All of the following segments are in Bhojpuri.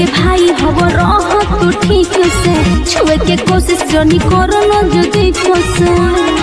के भाई हव रह तू ठीक से छुए के कोशिश जनी करो न जो देखो से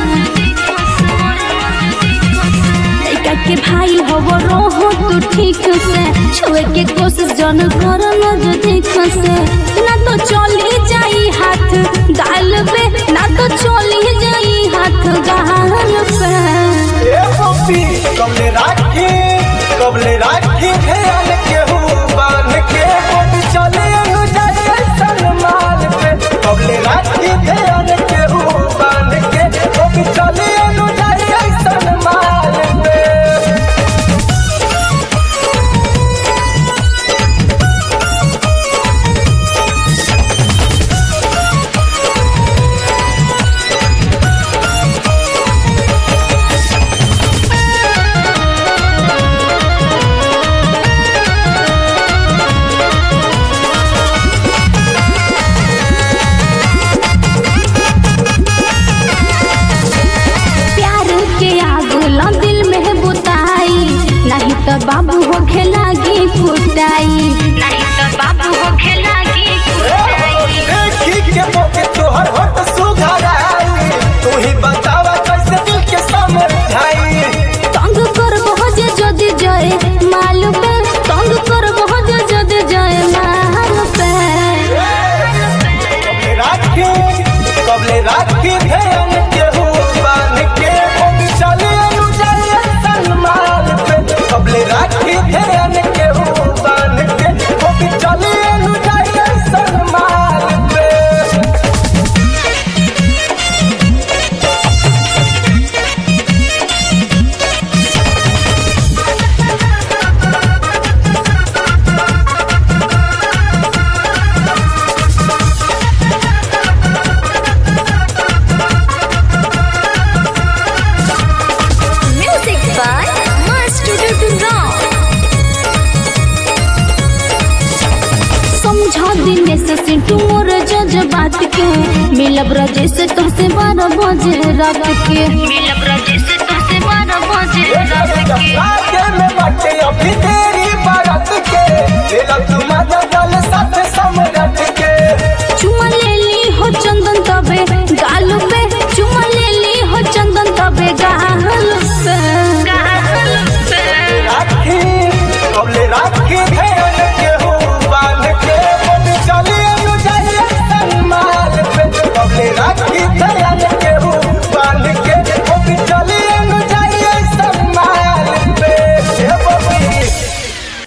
लड़का के भाई हव रह तू ठीक से छुए के कोशिश जन करो न जो देखो से ना तो चली जाई हाथ गाल पे ना तो चली जाई हाथ गाल पे ए पप्पी कबले राखी कबले राखी ध्यान के हूँ बांध के बोल चले अनु जाए सलमान पे कबले राखी ध्यान के हूँ बांध के बोल चले अनु जाए सलमान पे प्यार के आग ला दिल में बुताई नहीं तो बाबू हो खेलागी कुटाई नहीं तो बाबू हो खेलागी देखी के मोके तोहर होत सुघराई तू ही बतावा कैसे दिल के समझाई तंग कर बहुत जद जाए माल पे तंग कर बहुत जद जाए माल पे कबले राखी कबले राखी ध्यान के हूँ बांध के बोल चले अनु जाए सलमान पे कबले राखी ध्यान के हूँ बांध के बोल चले अनु जाए सलमान पे म्यूजिक बाय मास्टर टुटुराव समझा दिन से सिंटू मोर जज बात के मिलब रजे से तुमसे बारह बजे रात के मिलब रजे से तुमसे बारह बजे रात के आगे